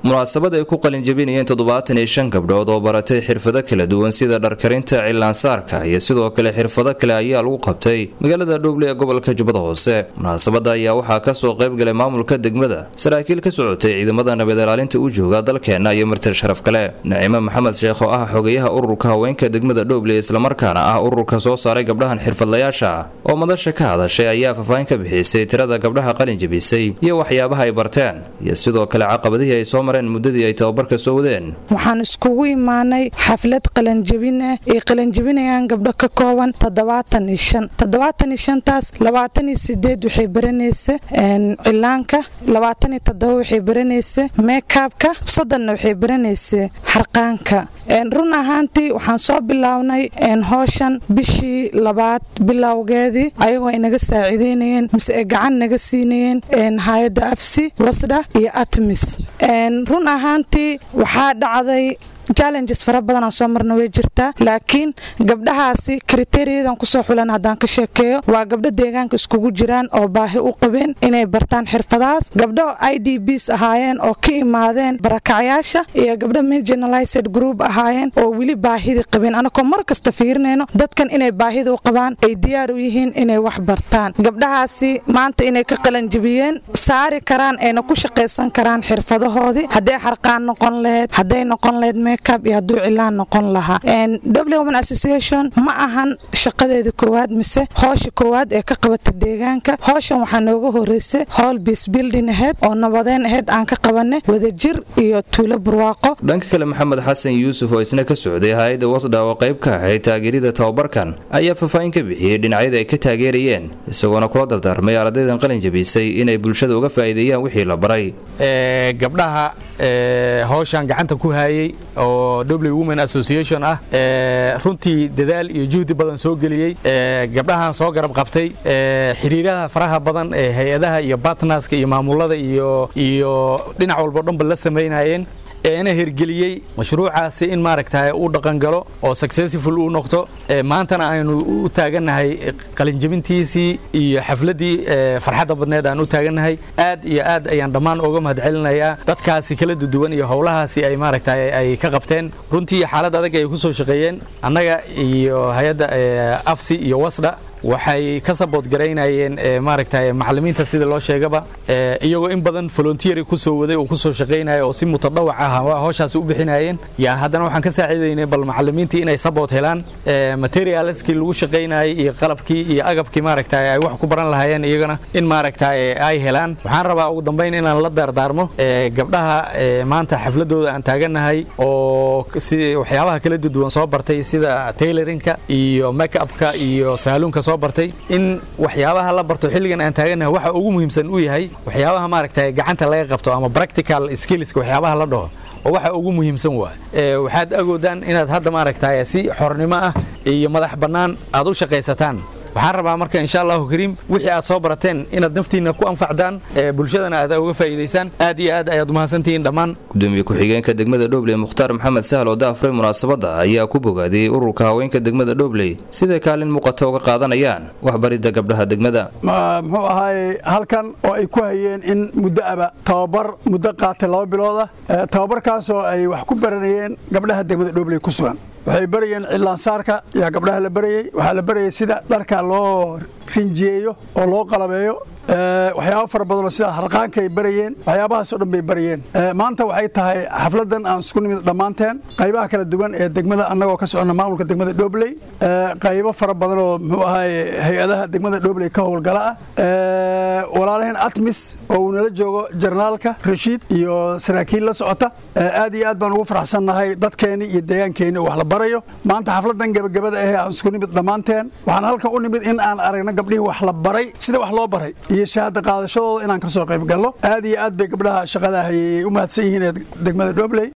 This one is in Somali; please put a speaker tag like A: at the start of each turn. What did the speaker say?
A: munaasabad ay ku qalinjabinayeen toddobaatan iyo shan gabdhood oo baratay xirfado kala duwan sida dharkarinta cilaansaarka iyo sidoo kale xirfado kale ayaa lagu qabtay magaalada dhowble ee gobolka jubbada hoose munaasabada ayaa waxaa kasoo qaybgalay maamulka degmada saraakiil ka socotay ciidamada nabad ilaalinta u jooga dalkeena iyo martir sharaf kale nacimo maxamed sheekh oo ah xogayaha ururka haweenka degmada dhowble islamarkaana ah ururka soo saaray gabdhahan xirfadlayaasha oo madasha ka hadashay ayaa faahfaahin ka bixisay tirada gabdhaha qalinjabisay iyo waxyaabaha ay barteen iyo sidoo kale caqabadihii ay soo mareen muddadii ay tababarka soo wadeen
B: waxaan iskugu imaanay xaflad qalanjabin ah ay qalanjabinayaan gabdho ka kooban toddobaatan iyo shan toddobaatan iyo shantaas labaatan iyo sideed waxay baranaysa cilaanka labaatan iyo toddoba waxay baranaysa meekaabka soddonna waxay baranaysa xarqaanka run ahaantii waxaan soo bilownay hooshan bishii labaad bilowgeedii ayagoo ay naga saaciideynayeen mise ay gacan naga siinayeen hay-adda afsi wasdha iyo atmis run ahaantii waxaa dhacday challenges fara badan aan soo marna way jirtaa laakiin gabdhahaasi kriteriyadan kusoo xulan haddaan ka sheekeeyo waa gabdho deegaanka iskugu jiraan oo baahi u qabeen inay bartaan xirfadahaas gabdho i d bs ahaayeen oo ka imaadeen barakacyaasha iyo gabdho marginalized group ahaayeen oo weli baahidii qabeen anakoo mar kasta fiirinayno dadkan inay baahida u qabaan ay diyaar u yihiin inay wax bartaan gabdhahaasi maanta inay ka qalanjibiyeen saari karaan ayna ku shaqaysan karaan xirfadahoodii hadday xarqaan noqon laheyd hadday noqon laheyd iyo hadduu cilaan noqon lahaa women association ma ahan shaqadeeda koowaad mise hoosha koowaad ee ka qabata deegaanka hooshan waxaa nooga horeysay howl biisbildin aheyd oo nabadeen aheyd aan ka qabanay wadajir iyo tuulo barwaaqo
A: dhanka kale maxamed xasan yuusuf oo isna ka socday hay-adda wasdha oo qayb ka ahayd taageerida tababarkan ayaa faahfaahin ka bixiyey dhinacyada ay ka taageerayeen isagoona kula dardaarmay ardaydan qalin jabisay inay bulshada uga faa'iideeyaan wixii la baray
C: gabdhaha howshan gacanta ku haayey oo w women association ah runtii dadaal iyo juhdi badan soo geliyey gabdhahan soo garab qabtay xiriiraha faraha badan ee hay-adaha iyo batnaska iyo maamulada iyo iyo dhinac walbo dhanba la samaynayeen eena hirgeliyey mashruucaasi in maaragta uu dhaqangalo oo successful uu noqdo maantana aynu u taagannahay qalinjabintiisii iyo xafladdii farxadda badneed aan u taagannahay aad iyo aad ayaan dhammaan uga mahadcelinayaa dadkaasi kala duduwan iyo howlahaasi ay maaragta ay ka qabteen runtii xaalad adag ay ku soo shaqeeyeen annaga iyo hay-adda afsi iyo wasdha waxay ka sabood garaynayeen maaragta macallimiinta sida loo sheegaba iyagoo in badan volunteer ku soo waday oo ku soo shaqaynaya oo si mutadawac ah howshaasi u bixinayeen yaa haddana waxaan ka saaciidaynay bal macallimiintii inay sabood helaan materialskii lagu shaqaynayay iyo qalabkii iyo agabkii maaragta ay wax ku baran lahaayeen iyagana in maaragta ay helaan waxaan rabaa ugu dambayn inaan la daardaarmo gabdhaha maanta xafladooda aan taagannahay oo si waxyaabaha kala duduwan soo bartay sida tailorinka iyo make-upka iyo saaluunka bartay in waxyaabaha la barto xilligan aan taaganahay waxa ugu muhiimsan uu yahay waxyaabaha maaragta gacanta laga qabto ama practical skillska waxyaabaha la dhaho oo waxa ugu muhiimsan waa waxaad agoodaan inaad hadda maaragta si xornimo ah iyo madax bannaan aad u shaqaysataan waxaan rabaa marka insha allahu kariim wixii aad soo barateen inaad naftiinna ku anfacdaan bulshadana aad uga faa'iidaysaan aad iyo aad ayaad umahadsantihiin dhammaan
A: gudoomiye ku-xigeenka degmada dhobley mukhtaar maxamed sahal oo daafray munaasabadda ayaa ku bogaadiyey ururka haweenka degmada dhobley siday kaalin muuqata uga qaadanayaan waxbaridda gabdhaha degmada
D: muxuu ahaaye halkan oo ay ku hayeen in muddo aba tababar muddo qaatay laba bilooda tababarkaasoo ay wax ku baranayeen gabdhaha degmada dhobley ku sugan waxay barayeen cilaansaarka yaa gabdhaha la barayey waxaa la barayay sida dharka loo rinjiyeeyo oo loo qalabeeyo waxyaaba fara badanoo sida harqaanka ay barayeen waxyaabahaasoo dhan bay barayeen maanta waxay tahay xafladan aan isku nimid dhammaanteen qaybaha kala duwan ee degmada annagoo ka soconna maamulka degmada dhobley qaybo fara badanoo muxuu ahaye hay-adaha degmada dhobley ka howlgala ah walaalaheen atmis oo uu nala joogo jarnaalka rashiid iyo saraakiil la socota aad iyo aad baan ugu faraxsannahay dadkeenni iyo deegaankeeni oo wax la barayo maanta xafladan gebagabada ahee aan isku nimid dhammaanteen waxaan halkan u nimid in aan aragno gabdhihii wax la baray sida wax loo baray iyo shahaada qaadashadooda inaan ka soo qayb galno aad iyo aad bay gabdhaha shaqada hayay u mahadsan yihiin ee degmada dhobley